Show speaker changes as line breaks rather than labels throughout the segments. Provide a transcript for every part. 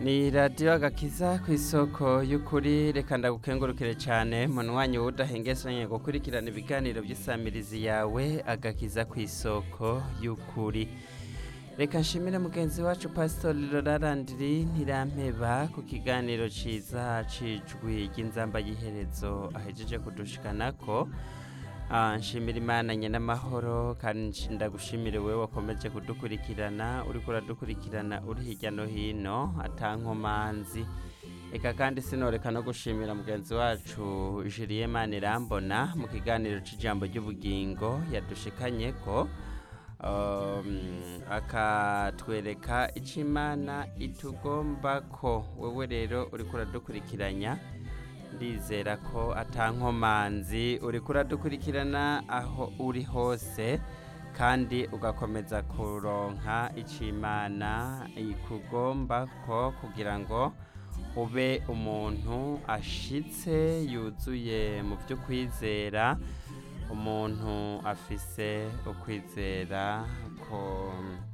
ni radiyo agakiza ku isoko y'ukuri reka ndagukengurukire cyane munywanyi w'udahengesanye gukurikirana ibiganiro by'isamirizi yawe agakiza ku isoko y'ukuri reka nshimire mugenzi wacu pasitori rorarandiri ntirampeba ku kiganiro cyiza cijwi ry'inzamba y'iherezo ahejeje kudushikanako Ah, nshimira imana nyenamahoro kandi ndagushimire wowe wakomeje kudukurikirana uriko uradukurikirana uri hirya no hino atankomanzi eka kandi sinoreka no gushimira mugenzi wacu Julien Manirambona mu kiganiro c'ijambo ry'ubugingo yadushikanye ko um, akatwereka ico imana itugomba ko wewe rero uriko uradukurikiranya ndizera ko atankomanzi uriko uradukurikirana aho uri hose kandi ugakomeza kuronka icyo imana ikugomba ko kugira ngo ube umuntu ashitse yuzuye mu byo kwizera umuntu afise ukwizera ko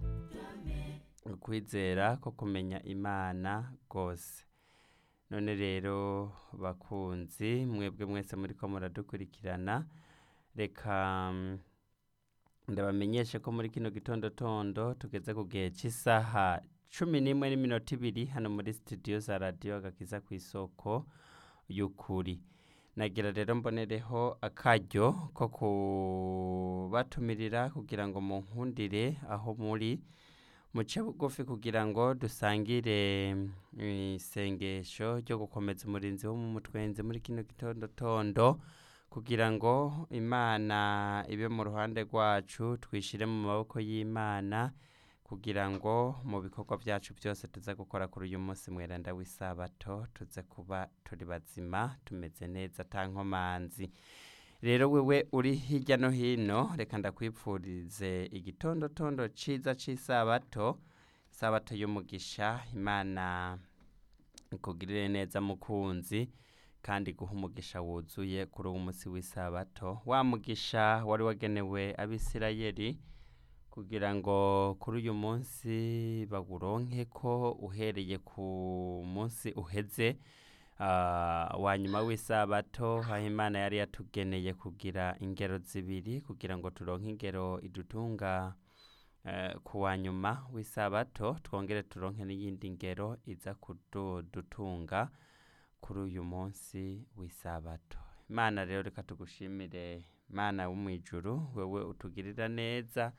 ukwizera ko kumenya imana rwose none rero bakunzi mwebwe mwese muri ko muradukurikirana reka mm, ndabamenyeshe ko muri kino gitondotondo tugeze ku gihe cy'isaha cumi n'imwe n'iminota ibiri hano muri studio za radiyo agakiza ku isoko y'ukuri nagira rero mbonereho akaryo ko kubatumirira kugira ngo munkundire aho muri muce bugufi kugira ngo dusangire isengesho ryo gukomeza umurinzi wo mu mutwenzi muri kino gitondotondo kugira ngo imana ibe mu ruhande rwacu twishire mu maboko y'imana kugira ngo mu bikorwa byacu byose tuze gukora kuri uyu munsi mweranda w'isabato tuze kuba turi bazima tumeze neza atankomanzi rero wewe uri hirya no hino reka ndakwipfurize igitondotondo ciza c'isabato isabato y'umugisha imana ikugirire neza mukunzi kandi guha umugisha wuzuye kuri uwo munsi w'isabato wa mugisha wari wagenewe abisirayeli kugira ngo kuri uyu munsi bawuronke ko uhereye ku munsi uheze Ah, wa nyuma w'isabato aho imana yari yatugeneye kugira ingero zibiri kugira ngo turonke ingero idutunga eh, ku wa nyuma w'isabato twongere turonke n'iyindi ngero iza kudutunga kuri uyu munsi w'isabato imana rero reka tugushimire mana wo mu ijuru wewe utugirira neza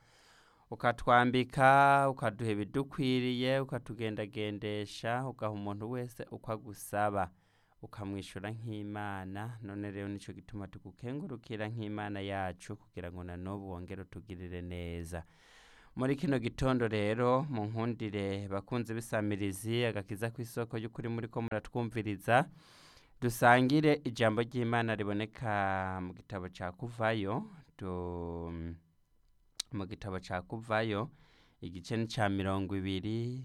ukatwambika ukaduha ibidukwiriye ukatugendagendesha ugaha umuntu wese uko agusaba ukamwishyura nk'imana none rero nicyo gituma tugukengurukira nk'imana yacu kugira ngo na n'ubu wongere utugirire neza muri kino gitondo rero mu nkundire bakunze bisamirizi agakiza ku isoko y'ukuri muri ko muratwumviriza dusangire ijambo ry'imana riboneka mu gitabo cya kuvayo tu- mu gitabo cya kuvayo igice ni cya mirongo ibiri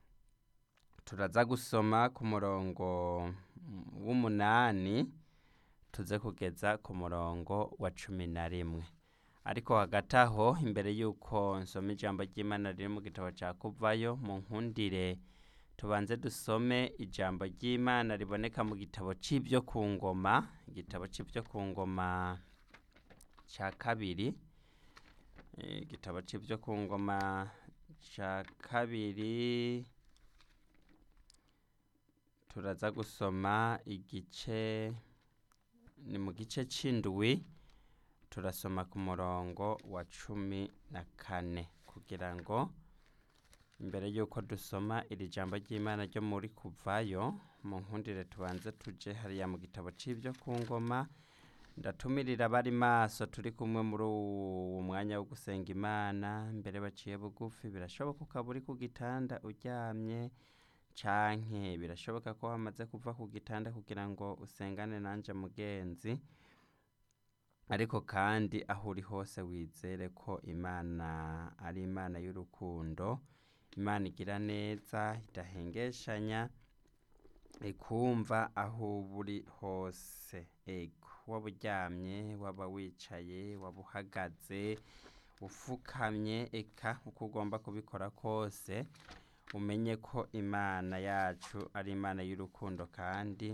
turaza gusoma ku murongo mm, w'umunani tuze kugeza ku murongo wa cumi na rimwe ariko hagati aho imbere y'uko nsoma ijambo ry'imana riri mu gitabo cya kuvayo mu nkundire tubanze dusome ijambo ry'imana riboneka mu gitabo cy'ibyo ku ngoma igitabo cy'ibyo ku ngoma cya kabiri Eh, igitabo cy'ibyo ku ngoma cya kabiri turaza gusoma igice ni mu gice c'indwi turasoma ku murongo wa cumi na kane kugira ngo imbere y'uko dusoma iri jambo ry'imana ryo muri kuvayo mu nkundire tubanze tuje hariya mu gitabo c'ibyo ku ngoma ndatumirira abari maso turi kumwe muri uwo mwanya wo gusenga imana mbere baciye bugufi birashoboka ukaba uri ku gitanda uryamye canke birashoboka ko wamaze kuva ku gitanda kugira ngo usengane nanje mugenzi ariko kandi aho uri hose wizere ko imana ari imana y'urukundo imana igira neza idahengeshanya ikumva aho uba uri hose ego waba uryamye waba wicaye waba uhagaze ufukamye eka uko ugomba kubikora kose umenye ko imana yacu ari imana y'urukundo kandi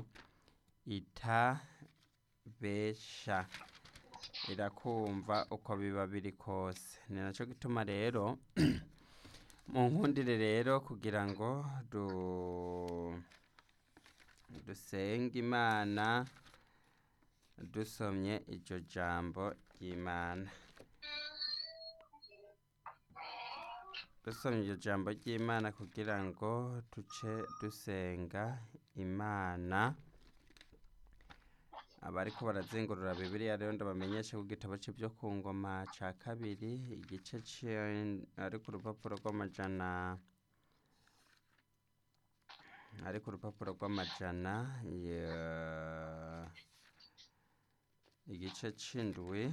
itabesha irakumva uko biba biri kose ni nacyo gituma rero mu nkundire rero kugira ngo du dusenge imana dusomye iryo jambo ry'imana dusomye iryo jambo ry'imana kugira ngo duce dusenga imana abariko barazingurura bibiliya rero ndabamenyeshe ku gitabo c'ivyo ku ngoma ca kabiri igice ari ku rupapuro rw'amajana ari ku rupapuro rw'amajana igice c'indwi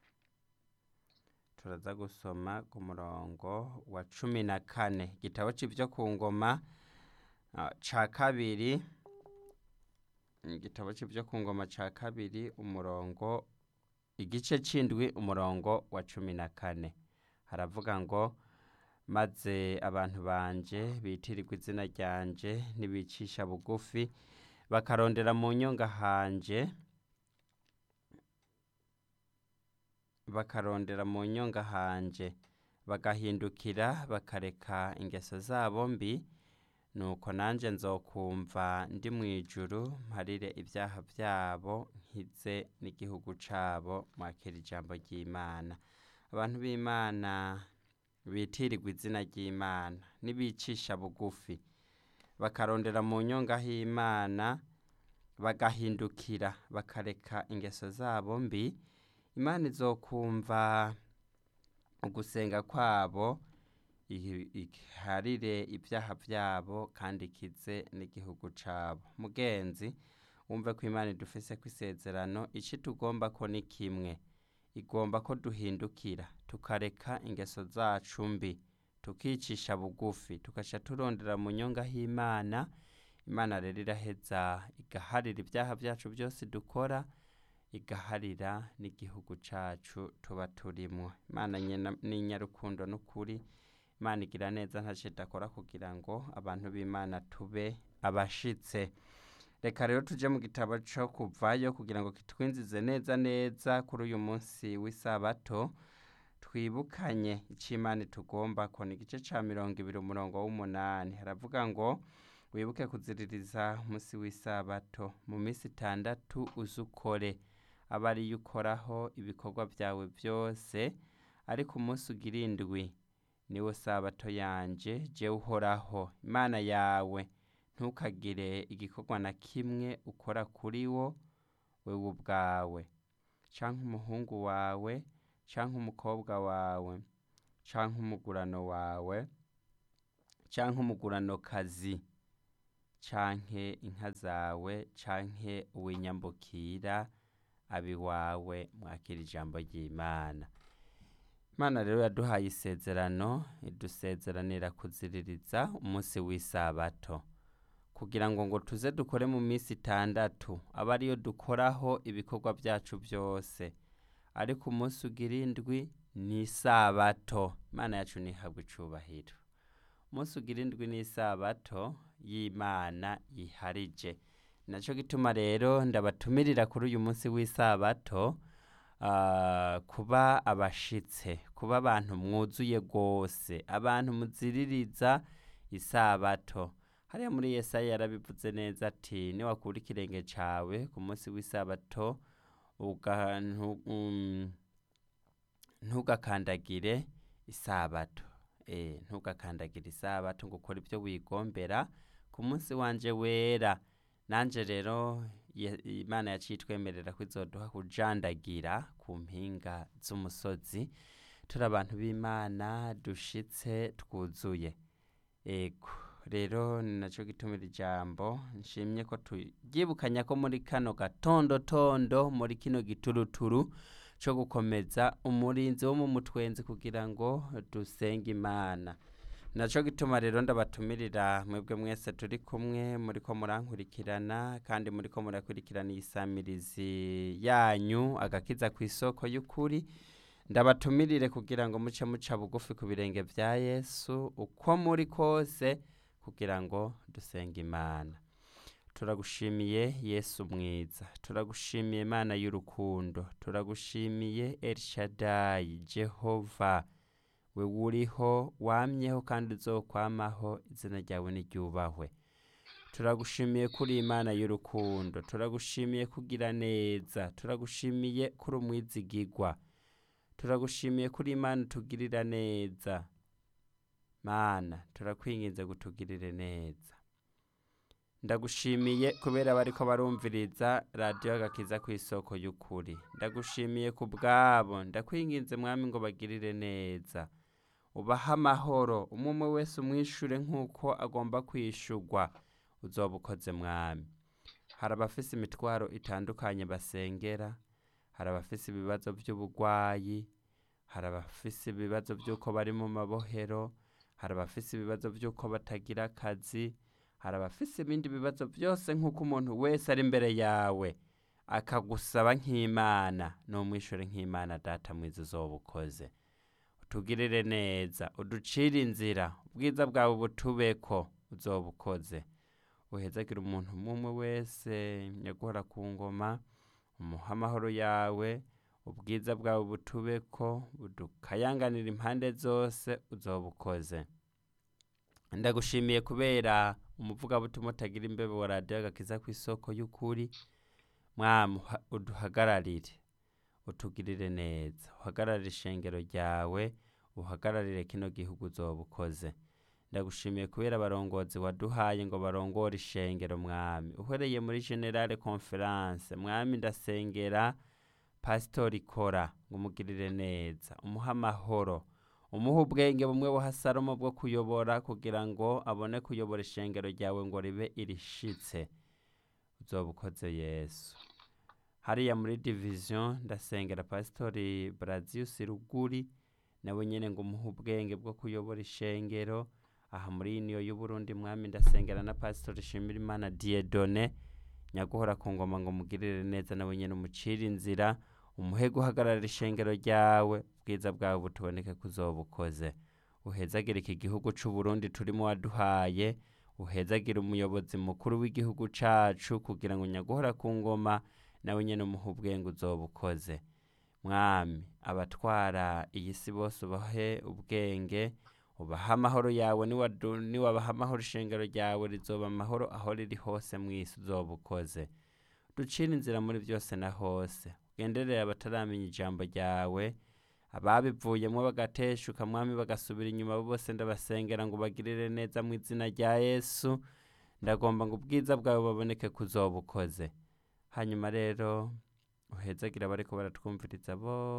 turaza gusoma ku murongo wa cumi na kane igitabo c'ivyo ku ngoma ca kabiri igitabo c'ivyo ku ngoma ca kabiri umurongo igice c'indwi umurongo wa cumi na kane haravuga ngo maze abantu banje bitirirwa izina ryanje nibicisha bugufi bakarondera mu nyonga hanje bakarondera mu nyonga hanje bagahindukira bakareka ingeso zabo mbi nuko nanje nzokumva ndi mu ijuru mparire ibyaha byabo nkize n'igihugu cabo mwakira ijambo ry'imana abantu b'imana bitirirwa izina ry'imana nibicisha bugufi bakarondera mu nyonga h'imana bagahindukira bakareka ingeso zabo mbi imana izokumva ugusenga kwabo iharire ibyaha byabo kandi ikize n'igihugu cabo mugenzi wumve ko imana idufise ko isezerano ici tugomba ko ni kimwe igomba ko duhindukira tukareka ingeso zacu mbi tukicisha bugufi tugaca turondera mu nyonga h'imana imana rero iraheza igaharira ibyaha byacu byose dukora igaharira n'igihugu cacu tuba turimwo imana ni nyarukundo n'ukuri imana igira neza ntacyo idakora kugira ngo abantu b'imana tube abashitse reka rero tujye mu gitabo cyo kuvayo kugira ngo kitwinjize neza neza kuri uyu munsi w'isabato twibukanye icyo imana tugomba ko ni igice cya mirongo ibiri umurongo w'umunani haravuga ngo wibuke kuziririza umunsi w'isabato mu minsi itandatu uze ukore aba ariyo ukoraho ibikorwa byawe byose ariko umunsi ugira indwi niwo sabato yanje jewe uhoraho imana yawe ntukagire igikorwa na kimwe ukora kuri wo wewe ubwawe canke umuhungu wawe canke umukobwa wawe canke umugurano wawe canke umuguranokazi canke inka zawe canke uwinyambukira abiwawe mwakira ijambo ry'imana imana rero yaduhaye isezerano idusezeranira kuziririza umunsi w'isabato kugira ngo ngo tuze dukore mu minsi itandatu aba ariyo dukoraho ibikorwa byacu byose ariko umunsi ugira indwi ni isabato imana yacu ntihabwe icubahiro umunsi ugira indwi ni isabato y'imana yiharije nacyo gituma rero ndabatumirira kuri uyu munsi w'isabato kuba abashitse kuba abantu mwuzuye rwose abantu muziririza isabato hariya muri Yesaya yarabivuze neza ati niwakura ikirenge cyawe ku munsi w'isabato ntugakandagire isabato ntugakandagire isabato ngo ukore ibyo wigombera ku munsi wanje wera nanjye rero imana yaciye itwemerera ko izoduha kujandagira ku mpinga z'umusozi turi abantu b'imana dushitse twuzuye ego rero ni nacyo gitumira ijambo nshimye ko turyibukanya ko muri kano gatondotondo muri kino gituruturu cyo gukomeza umurinzi wo mu mutwenzi kugira ngo dusenge imana nacyo gituma rero ndabatumirira mwebwe mwese turi kumwe muri ko murankurikirana kandi muri ko murakurikirana iyi samirizi yanyu agakiza ku isoko y'ukuri ndabatumirire kugira ngo muce muca bugufi ku birenge bya yesu uko muri kose kugira ngo dusenge imana turagushimiye yesu mwiza turagushimiye imana y'urukundo turagushimiye elshadayi jehova we uriho wamyeho kandi uzokwamaho izina ryawe niryubahwe turagushimiye kuri imana y'urukundo turagushimiye kugira neza turagushimiye kuri umwizigigwa turagushimiye kuri imana utugirira neza mana turakwinginze gutugirire neza ndagushimiye kubera bariko barumviriza radiyo agakiza ku isoko y'ukuri ndagushimiye ku bwabo ndakwinginze mwami ngo bagirire neza ubahe amahoro umwe umwe wese umwishure nk'uko agomba kwishurwa uzoba ukoze mwami hari abafise imitwaro itandukanye basengera hari abafise ibibazo by'ubugwayi hari abafise ibibazo by'uko bari mu mabohero hari abafise ibibazo by'uko batagira akazi hari abafise ibindi bibazo byose nk'uko umuntu wese ari imbere yawe akagusaba nk'imana n'umwishure nk'imana data mwiza uzoba ukoze utugirire neza uducire inzira ubwiza bwawe butubeko uzoba ukoze uhezagire umuntu umwe wese nyaguhora ku ngoma umuha amahoro yawe ubwiza bwawe butubeko budukayanganira impande zose uzoba ukoze ndagushimiye kubera umuvugabutumwa utagira imbeho wa radiyo agakiza ku isoko y'ukuri mwamu uduhagararire utugirire neza uhagararire ishengero ryawe uhagararire kino gihugu uzoba ukoze ndagushimiye kubera abarongozi waduhaye ngo barongore ishengero mwami uhereye muri generale conference mwami ndasengera pasitori kora ngo umugirire neza umuhe amahoro umuhe ubwenge bumwe buha salomo bwo kuyobora kugira ngo abone kuyobora ishengero ryawe ngo ribe irishitse uzoba ukoze yesu hariya muri division ndasengera pasitori barazius ruguri nawe nyene ngo umuhe ubwenge bwo kuyobora ishengero aha muri niyo y'uburundi mwami ndasengera na pasitori shimirimana diedone nyaguhora ku ngoma ngo mugirire neza nawe nyene umucire inzira umuhe guhagarara ishengero ryawe ubwiza bwawe butuboneke kuzoba ukoze uhezagire iki gihugu c'uburundi turimo waduhaye uhezagire umuyobozi mukuru w'igihugu cacu kugira ngo nyaguhora ku ngoma nawe nyene umuhe ubwenge uzoba ukoze mwami abatwara iyi si bose ubahe ubwenge ubaha amahoro yawe niwabaha amahoro ishengero ryawe rizoba amahoro aho riri hose mu isi uzoba ukoze ducire inzira muri byose na hose ugenderere abataramenya ijambo ryawe ababivuyemo bagateshuka mwami bagasubira inyuma bose ndabasengera ngo bagirire neza mu izina rya yesu ndagomba ngo ubwiza bwawe baboneke kuzoba ukoze hanyuma rero uhezagira abariko baratwumviriza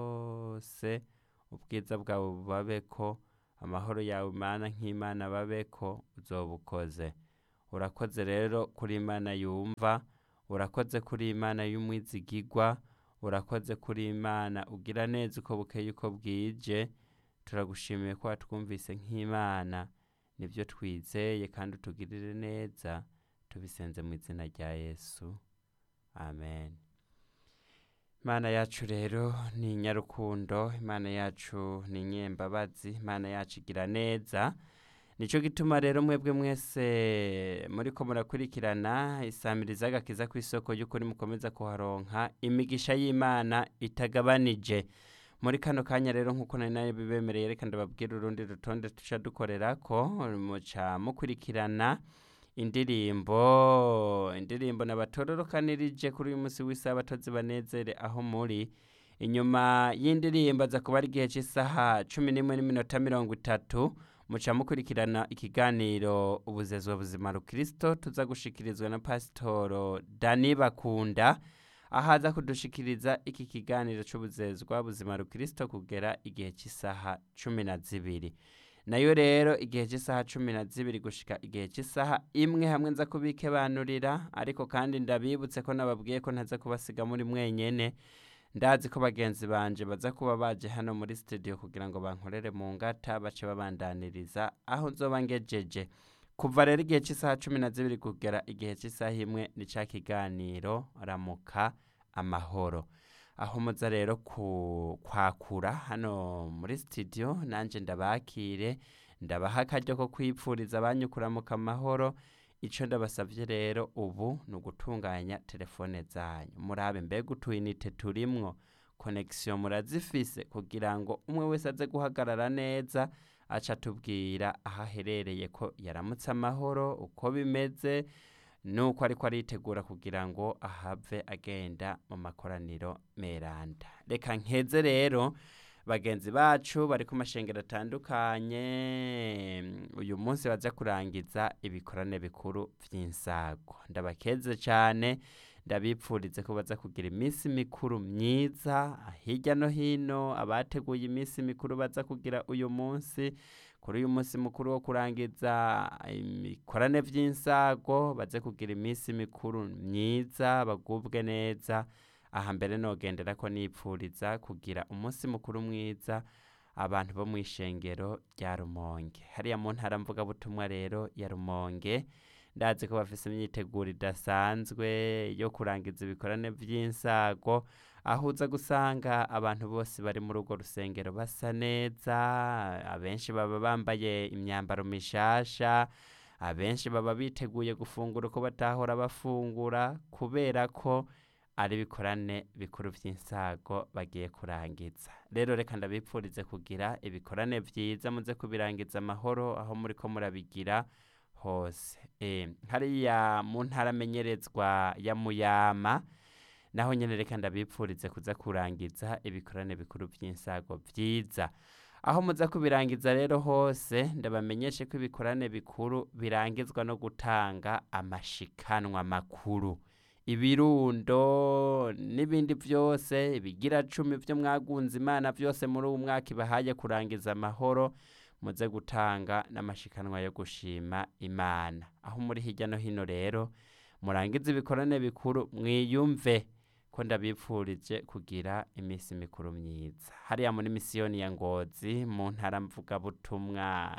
bose ubwiza bwawe bubabeko amahoro yawe imana nk'imana babeko uzoba ukoze urakoze rero kuri imana yumva urakoze kuri imana y'umwizigigwa urakoze kuri imana ugira neza uko bukeye uko bwije turagushimiye ko watwumvise nk'imana nibyo twizeye kandi utugirire neza tubisenze mu izina rya yesu amen imana yacu rero ni inyarukundo imana yacu ni inyembabazi imana yacu igira neza nicyo gituma rero mwebwe mwese muri ko murakurikirana isamiriza agakiza ku isoko y'ukuri mukomeza kuharonka imigisha y'imana itagabanije muri kano kanya rero nk'uko nari nayo bibemereye reka ndababwira urundi rutonde tuca dukorera ko muca mukurikirana indirimbo indirimbo nabatororokanirije kuri uyu munsi w'isabato zibanezere aho muri inyuma y'indirimbo aza kuba ari igihe cy'isaha cumi n'imwe n'iminota mirongo itatu muca mukurikirana ikiganiro ubuzezwa buzima rukristo tuza gushikirizwa na pasitoro dani bakunda aho aza kudushikiriza iki kiganiro cy'ubuzezwa buzima rukristo kugera igihe cy'isaha cumi na zibiri nayo rero igihe cy'isaha cumi na zibiri gushika igihe cy'isaha imwe hamwe nza kubikebanurira ariko kandi ndabibutse ko nababwiye ko ntaza kubasiga muri mwenyene ndazi ko bagenzi banje baza kuba baje hano muri studio kugira ngo bankorere mu ngata bace babandaniriza aho nzoba ngejeje kuva rero igihe cy'isaha cumi na zibiri kugera igihe cy'isaha imwe ni ca kiganiro ramuka amahoro aho muza rero kwakura hano muri studio nanjye ndabakire ndabaha akaryo ko kwipfuriza abanyukuramuka amahoro ico ndabasavye rero ubu ni ugutunganya telefone zanyu murabe mbega utuyinite turimwo connection murazifise kugira ngo umwe wese aze guhagarara neza aca atubwira aho aherereye ko yaramutse amahoro uko bimeze nuko ariko aritegura kugira ngo ahave agenda mu makoraniro meranda reka nkeze rero bagenzi bacu bari ku mashengero atandukanye uyu munsi baza kurangiza ibikorane bikuru vy'insago ndabakeze cyane ndabipfurize ko baza kugira iminsi mikuru myiza hirya no hino abateguye iminsi mikuru baza kugira uyu munsi kuri uyu munsi mukuru wo kurangiza ibikorane vy'insago baze kugira iminsi mikuru myiza bagubwe neza aha mbere nogendera ko nipfuriza kugira umunsi mukuru mwiza abantu bo mu ishengero rya rumonge hariya mu ntara mvugabutumwa rero ya rumonge ndazi ko bafise imyiteguro idasanzwe yo kurangiza ibikorane vy'insago aho uza gusanga abantu bose bari muri urwo rusengero basa neza abenshi baba bambaye imyambaro mishasha abenshi baba biteguye gufungura uko batahora bafungura kubera ko ari ibikorane bikuru vy'insago bagiye kurangiza rero reka ndabipfurize kugira ibikorane vyiza muze kubirangiza amahoro aho muriko murabigira hose e, hariya mu ntara amenyerezwa ya muyama naho nyene reka ndabipfurize kuza kurangiza ibikorane bikuru vy'insago vyiza aho muza kubirangiza rero hose ndabamenyeshe ko ibikorane bikuru birangizwa no gutanga amashikanwa makuru ibirundo n'ibindi vyose ibigira cumi vyo mwagunze imana vyose muri uwu mwaka ibahaye kurangiza amahoro muze gutanga n'amashikanwa yo gushima imana aho muri hirya no hino rero murangize ibikorane bikuru mwiyumve ko ndabipfurije kugira iminsi mikuru myiza hariya muri misiyoni ya ngozi mu ntara mvugabutumwa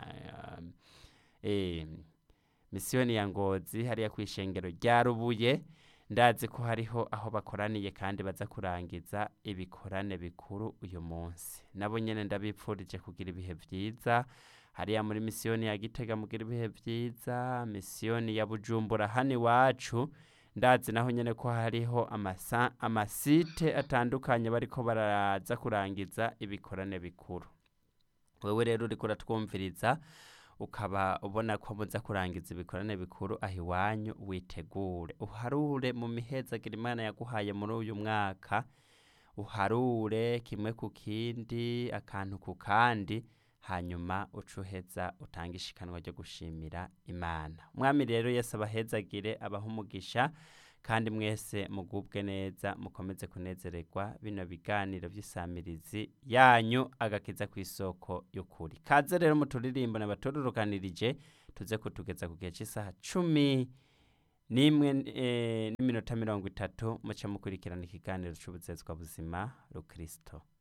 eh, misiyoni ya ngozi hariya ku ishengero rya rubuye ndazi ko hariho aho bakoraniye kandi baza kurangiza ibikorane bikuru uyu munsi nabo nyene ndabipfurije kugira ibihe vyiza hariya muri misiyoni ya gitega mugira ibihe vyiza misiyoni ya bujumbura hano iwacu ndazi naho nyene ko hariho amasa, amasite atandukanye bariko baraza kurangiza ibikorane bikuru wewe rero uriko uratwumviriza ukaba ubona ko muza kurangiza ibikorane bikuru aho iwanyu witegure uharure mu mihezagira imana yaguhaye muri uyu mwaka uharure kimwe ku kindi akantu ku kandi hanyuma ucuheza utanga ishikanwa ryo gushimira imana umwami rero yesu abahezagire abaha umugisha kandi mwese mugubwe neza mukomeze kunezererwa bino biganiro by'isamirizi yanyu agakiza ku isoko y'ukuri kaze rero mu turirimbo nabatororokanirije tuze kutugeza ku gihe cy'isaha cumi n'imwe n'iminota mirongo itatu muce mukurikirana ikiganiro cy'ubuzezwa buzima rukristo